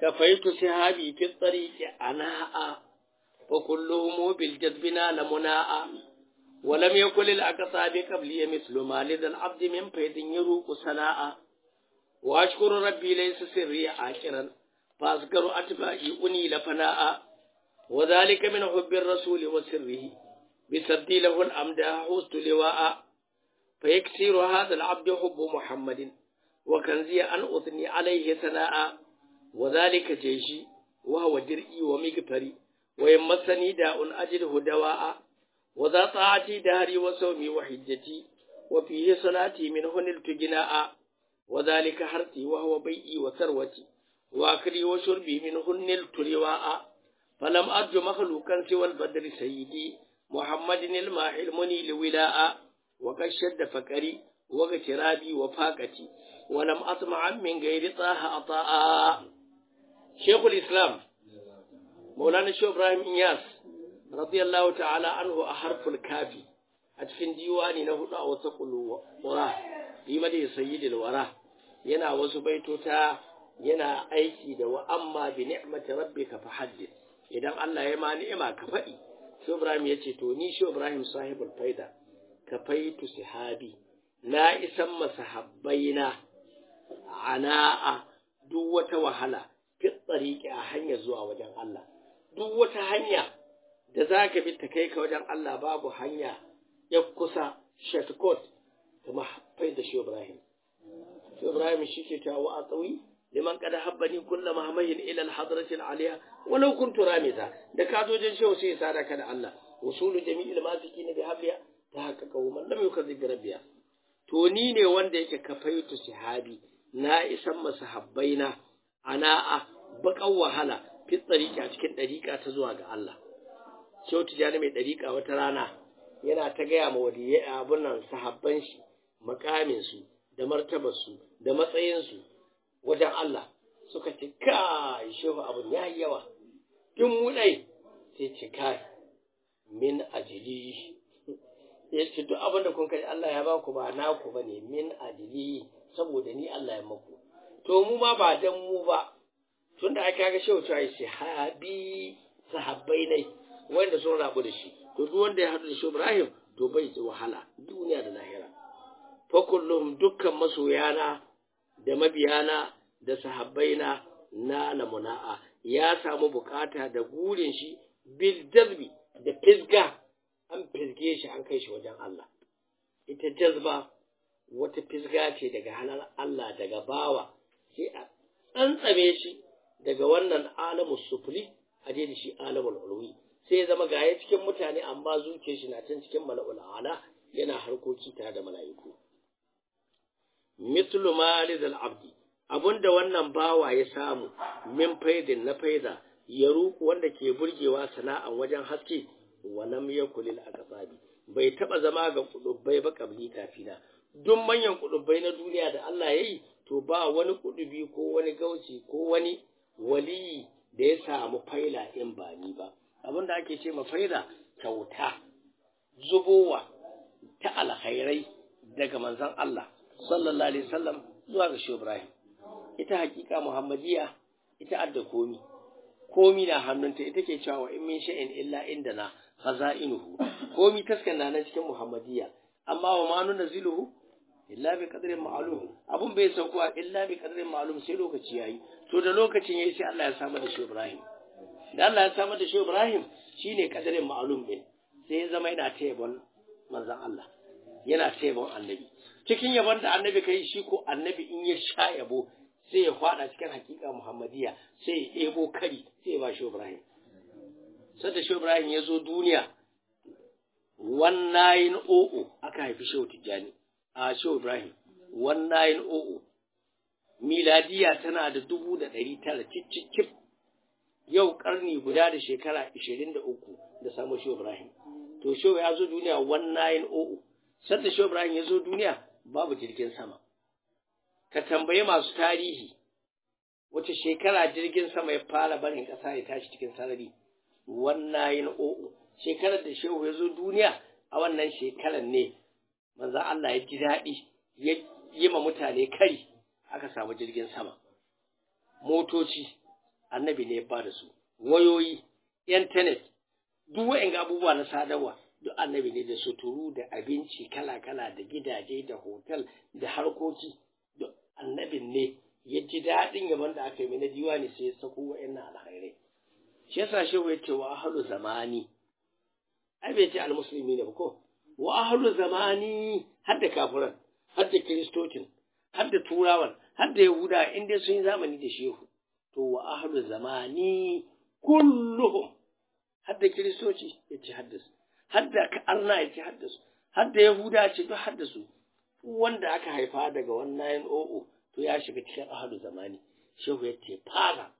كفيت سهابي في الطريق أناء وكلهم بالجذب نال مناء ولم يكن الأقطاب قبلي مثل ما لدى العبد من فيض يروق سناء وأشكر ربي ليس سري عاشرا فأذكر أتباعي أنيل فناء وذلك من حب الرسول وسره بسدي له الأمداح حوست لواء فيكسر هذا العبد حب محمد وكنزي أن أثني عليه ثناء وذلك جيشي وهو درئي ومغفري ويمسني داء أجده دواء وذا طاعتي دهري وصومي وحجتي وفيه صلاتي منه نلت جناء وذلك حرتي وهو بيئي وثروتي وأكلي وشربي منه نلت رواء فلم أرجو مخلوقا سوى البدر سيدي محمد الماحي المنيل ولاء وقد شد فكري واغترابي وفاقتي ولم أطمع من غير طه عطاء شيخ الإسلام مولانا الشيخ إبراهيم إنياس رضي الله تعالى عنه أحرف الكافي أتفن ديواني نهض أو تقل وراه في مدي سيد الوراه ينا وسبيتوتا yana aiki da wa amma bi ni'mati rabbika fa haddith idan Allah ya ma ni'ima ka faɗi shi Ibrahim ya ce to ni shi Ibrahim sahibul faida ka faitu sahabi na isan masahabbaina ana'a duk wata wahala fi tsariki a hanya zuwa wajen Allah duk wata hanya da za ka bi ta kai ka wajen Allah babu hanya ya kusa shortcut kamar faida shi Ibrahim shi Ibrahim shi ke kawo a tsawi liman kada habbani kulla mahamahin ila alhadrati alaliya walau kuntu ramita da ka zo jin shehu sai sada ka da Allah usulu jami'il masikin bi habliya ta haka kawo man lam yukazib bi rabbiya to ni ne wanda yake kafaitu sahabi na isan masahabbaina ana a bakan wahala fi tsariki a cikin dariƙa ta zuwa ga Allah shehu tijani mai dariƙa wata rana yana ta gaya ma waliyai abun nan sahabban shi makamin su da martabar su da matsayin su wajen Allah suka ce kai shehu abun ya yi yawa tun mu dai sai ce kai min ajili ya ce duk abin da kun kai Allah ya ba ku ba naku ba ne min ajili saboda ni Allah ya maku to mu ma ba dan mu ba tun da aka ga shehu cewa shi habi sahabbai ne wanda sun rabu da shi to duk wanda ya haɗu da shi Ibrahim to bai ji wahala duniya da lahira fa kullum dukkan masoyana da mabiyana da sahabbaina na lamuna'a ya samu bukata da gurin shi bil jazbi da fisga an fisge shi an kai shi wajen Allah ita jazba wata fisga ce daga hannun Allah daga bawa sai a tsantsame shi daga wannan alamu sufuri a je da shi alamul ulwi sai ya zama gaya cikin mutane amma zuciyar shi na can cikin mala'ul ala yana harkoki tare da mala'iku mithlu malizal abdi abunda wannan bawa ya samu min faidin na faida ya ruku wanda ke burgewa sana'an wajen haske walam yakulil aqsabi bai taba zama ga kudubbai ba kabli kafina duk manyan kudubbai na duniya da Allah yayi to ba wani kudubi ko wani gauci ko wani waliyi da ya samu faila in ba ni ba abinda ake ce ma faida kyauta zubowa ta alkhairai daga manzon Allah sallallahu alaihi wasallam zuwa ga Shehu Ibrahim ita hakika Muhammadiyya ita adda komi komi na hannunta ita ke cewa in min sha'in illa indana khaza'inuhu komi taskan na nan cikin Muhammadiyya amma wa ma nuna ziluhu illa bi qadrin ma'lum abun bai sauko illa bi qadrin ma'lum sai lokaci yayi to da lokacin yayi sai Allah ya samu da Shehu Ibrahim da Allah ya samu da Shehu Ibrahim shine qadrin ma'lum din sai ya zama yana ta yabon manzon Allah yana ta yabon annabi cikin yabon da annabi kai shi ko annabi in ya sha yabo sai ya fada cikin hakika Muhammadiyya sai ya ebo kari sai ya ba Shehu Ibrahim sai da Shehu Ibrahim ya zo duniya 1900 aka haifi Shehu Tijjani a Shehu Ibrahim 1900 miladiya tana da dubu da ɗari tara cicicif yau karni guda da shekara 23 da samun Shehu Ibrahim to Shehu ya zo duniya 1900 sai da Shehu Ibrahim ya zo duniya babu jirgin sama ka tambayi masu tarihi wace shekara jirgin sama ya fara barin ƙasa ya tashi cikin sarari wannan yin o'o shekarar da shehu ya zo duniya a wannan shekarar ne manzan Allah ya ji daɗi ya yi ma mutane kari aka samu jirgin sama motoci annabi ne ba da su wayoyi internet duk wa'in abubuwa na sadarwa duk annabi ne da suturu da abinci kala-kala da gidaje da hotel da harkoki duk annabin ne ya ji daɗin yaban da aka yi na diwani sai ya sako wa'annan alkhairai shi yasa shehu ya ce wa ahlu zamani ai bai ce almusulmi ne ba ko wa ahlu zamani har da kafiran har da kiristocin har da turawan har da yahuda in dai sun yi zamani da shehu to wa ahlu zamani kulluhum har da kiristoci ya ce haddasu har da arna ya ce haddasu har da yahuda ce duk haddasu wanda aka haifa daga wannan o'o to ya shiga cikin ahlu zamani shehu ya ce fara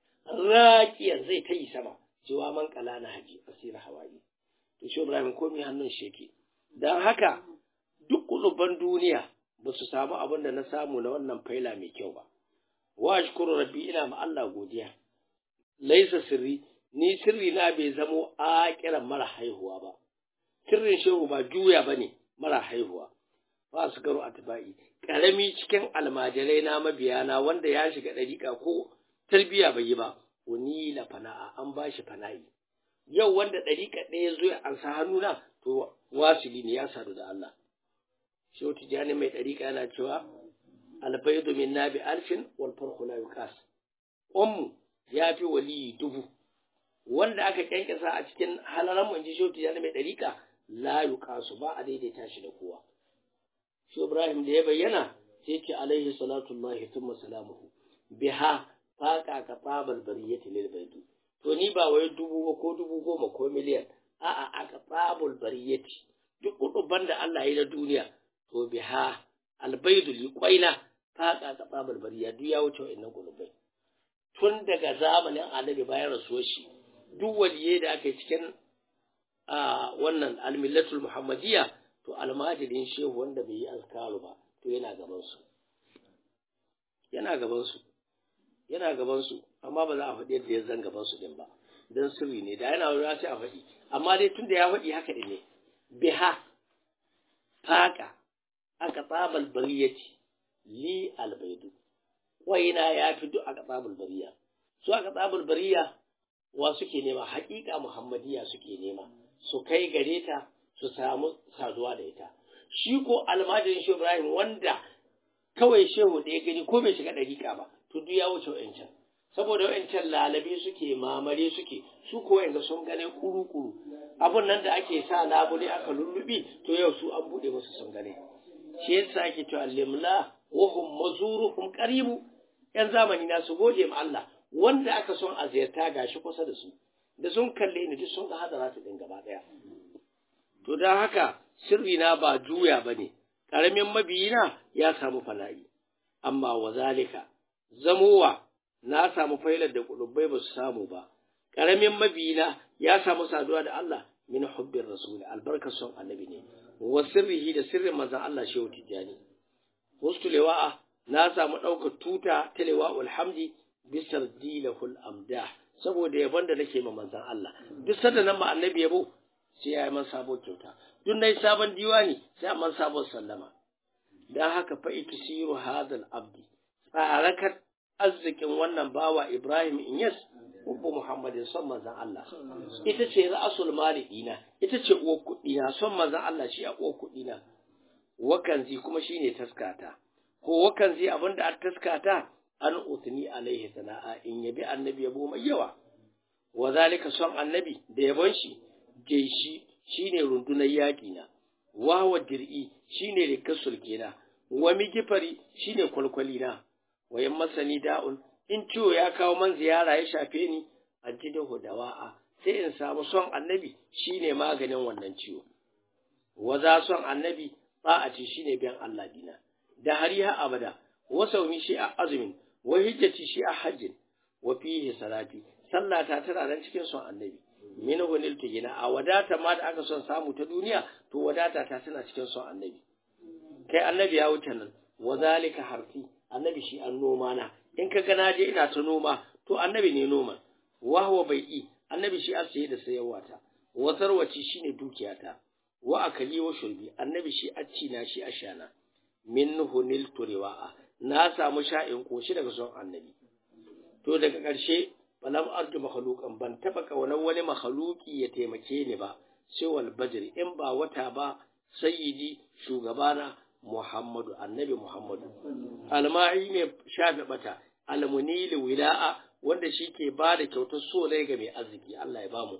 raƙiyar zai ta yi sama cewa man kala na haji asira hawaii to shi ibrahim komai hannun shi yake don haka duk kuluban duniya ba su samu abin da na samu na wannan faila mai kyau ba wa shukuru rabbi ina ma Allah godiya laisa sirri ni sirri na bai zamo a kiran mara haihuwa ba sirrin shehu ba juya bane mara haihuwa ba su garo atba'i karami cikin almajirai na mabiyana wanda ya shiga dariƙa ko tarbiya bai yi ba wani la fana'a an ba shi fana'i yau wanda dariƙa ɗaya zo ya ansa hannuna to wasili ne ya sadu da Allah shehu tijani mai dariƙa yana cewa albaidu min nabi alfin wal farqu la yuqas ummu ya fi waliyi dubu wanda aka kyankyasa a cikin halaran mun ji shehu tijani mai dariƙa la yuqasu ba a daidaita shi da kowa shi Ibrahim da ya bayyana sai ce alaihi salatu Allah thumma salamuhu biha faqa ka babal bariyati lil baiti to ni ba wai dubu ba ko dubu goma ko miliyan a'a aka babul bariyati duk kuduban da Allah ya yi na duniya to biha albaidu li qaina faqa ka babal bariya duk ya wuce wa'annan kudubai tun daga zamanin annabi bayan rasuwar shi duk waliye da aka yi cikin a wannan almillatul muhammadiyya to almajirin shehu wanda bai yi azkaru ba to yana gaban su yana gaban su yana gaban su amma ba za a faɗi yadda ya zan gaban su din ba dan sirri ne da yana wuri sai a faɗi amma dai tunda ya faɗi haka din ne biha faka aka tsabal bariyati li albaidu waina ya fi duk aka tsabal bariya su aka tsabal bariya wa suke nema haƙiƙa muhammadiya suke nema su kai gare ta su samu saduwa da ita shi ko almajirin shehu ibrahim wanda kawai shehu da ya gani ko bai shiga ɗariƙa ba to duk ya wuce wa'ancan saboda wa'ancan lalabe suke mamare suke su ko yanzu sun gane kuru-kuru abun nan da ake sa labule aka lullubi to yau su an buɗe musu sun gane shi yasa ake cewa limla wa hum mazuruhum qaribu yan zamani na su gode ma Allah wanda aka son a ziyarta gashi kusa da su da sun kalle ni duk sun ga hadara su din gaba daya to dan haka sirri na ba juya bane karamin mabiyina ya samu fala'i amma wazalika zamowa na samu failar da kulubai ba su samu ba karamin mabiyina ya samu saduwa da Allah min hubbin rasul albarkar son annabi ne wa sirrihi da sirrin manzon Allah shehu tijani wasu lewa'a na samu ɗaukar tuta ta lewa'ul hamdi bisar dilahul amdah saboda yabon da nake ma manzon Allah duk sanda nan ma annabi yabo sai ya yi man sabon kyauta duk nayi sabon diwani sai man sabon sallama dan haka fa ikisiru hadal abdi tsarakat arzikin wannan bawa Ibrahim Inyas Ubbu Muhammadin son manzon Allah ita ce ra'asul mali dina ita ce uwar kuɗi na son manzon Allah shi a uwar kuɗi na wakanzi kuma shine taskata ko wakanzi abinda a taskata an utni alaihi sana'a in yabi annabi yabo mai yawa wa zalika son annabi da yabon shi jaishi shine rundunar yaƙi na wa wa dir'i shine rikasul kena wa migifari shine kwalkwali na wayan masani da'un in ciwo ya kawo man ziyara ya shafe ni ajidahu dawa'a sai in samu son annabi shine maganin wannan ciwo wa za son annabi ta'ati shine biyan Allah dina da hariha abada wa saumi shi a azumin wa hijjati shi a hajjin wa fihi salati sallata tana nan cikin son annabi min hunil tugina a wadata ma da aka son samu ta duniya to wadata ta tana cikin son annabi kai annabi ya wuce nan wa zalika harfi annabi shi an noma na in ka ga je ina ta noma to annabi ne noma wa huwa bai'i annabi shi asiye da sayarwa ta wa sarwaci shine dukiyata wa akali wa shurbi annabi shi acci na shi ashana min hunil turiwa'a na samu sha'in koshi daga son annabi to daga ƙarshe falam arju makhluqan ban taba kaunar wani makhluki ya taimake ni ba sai wal badr in ba wata ba sayyidi shugabana Muhammadu annabi Muhammadu alma'i mai shafe bata almunili wila'a wanda shi ke ba da kyautar so ga mai arziki Allah ya bamu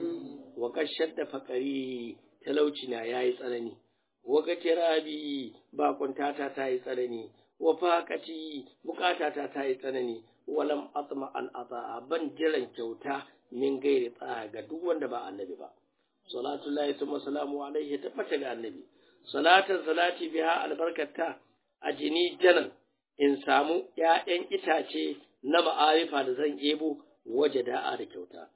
wa kashar da fakari talauci na yayi tsanani wa rabi ba kuntata ta yi tsanani wa faqati bukatata ta yi tsanani walam atma an ata ban jiran kyauta min gairi tsaya ga duk wanda ba annabi ba salatu lahi summa salamu alaihi tabbata ga annabi salatan salati biha albarkata a jini janan in samu ‘ya'yan itace na ma'arifa da zan ebo waje da'a da kyauta.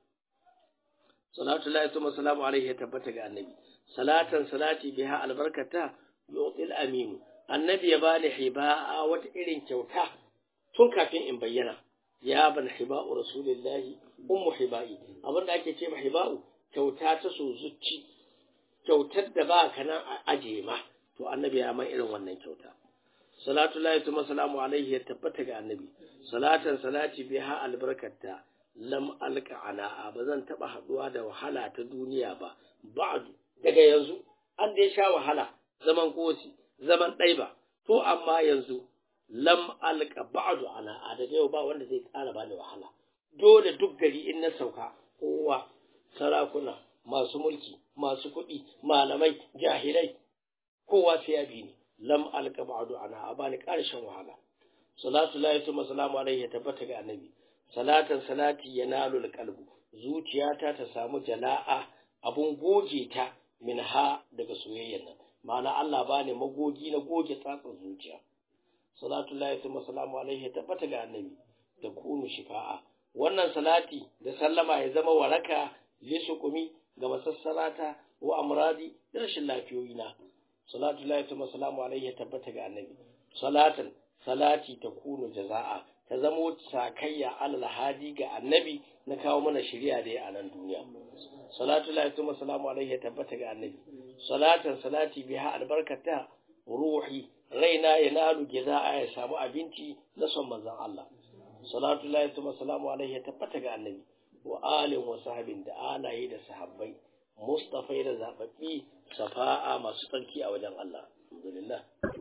Salatu Allah ya salamu alaihi ya tabbata ga annabi. Salatan salati biha albarkata yotil aminu. Annabi ya bani hiba'a wata irin kyauta tun kafin in bayyana. Ya ban hiba'u Rasulillahi ummu hiba'i. Abin da ake ce ma hiba'u kyauta ta so zuci. Kyautar da ba ka nan a ajiye ma. To annabi ya man irin wannan kyauta. salatu lahi tuma salamu alaihi ya tabbata ga annabi salatan salati biha albarkata lam alka ana ba zan taba haduwa da wahala ta duniya ba ba'du daga yanzu an dai sha wahala zaman kosi zaman ɗaiba to amma yanzu lam alka ba'du ana a daga yau ba wanda zai ƙara bani wahala dole duk gari in na sauka kowa sarakuna masu mulki masu kuɗi malamai jahilai kowa sai ya bi ni lam alka ba'du ana abani karshen wahala salatu la yatuma salamu alaihi tabbata ga annabi salatan salati yanalu alqalbu zuciyata ta samu jala'a abun goge ta minha daga soyayyan nan ma'ana Allah bani magogi na goge tsatsan zuciya salatu la yatuma salamu alaihi tabbata ga annabi da kunu shifa'a wannan salati da sallama ya zama waraka lisukumi ga masassarata wa amradi da rashin lafiyoyina salatu lahi ta masalamu alaihi ya tabbata ga annabi salatan salati ta kunu jaza'a ta zamo sakayya alal hadi ga annabi na kawo mana shari'a da ya a nan duniya salatu lahi ta masalamu alaihi ya tabbata ga annabi salatan salati biha albarkata ruhi raina ya nalu jaza'a ya samu abinci na son manzon Allah salatu lahi ta masalamu alaihi ya tabbata ga annabi wa alin wa sahabin da alaye da sahabbai mustafai da zababbi safa'a masu tsarki a wajen Allah alhamdulillah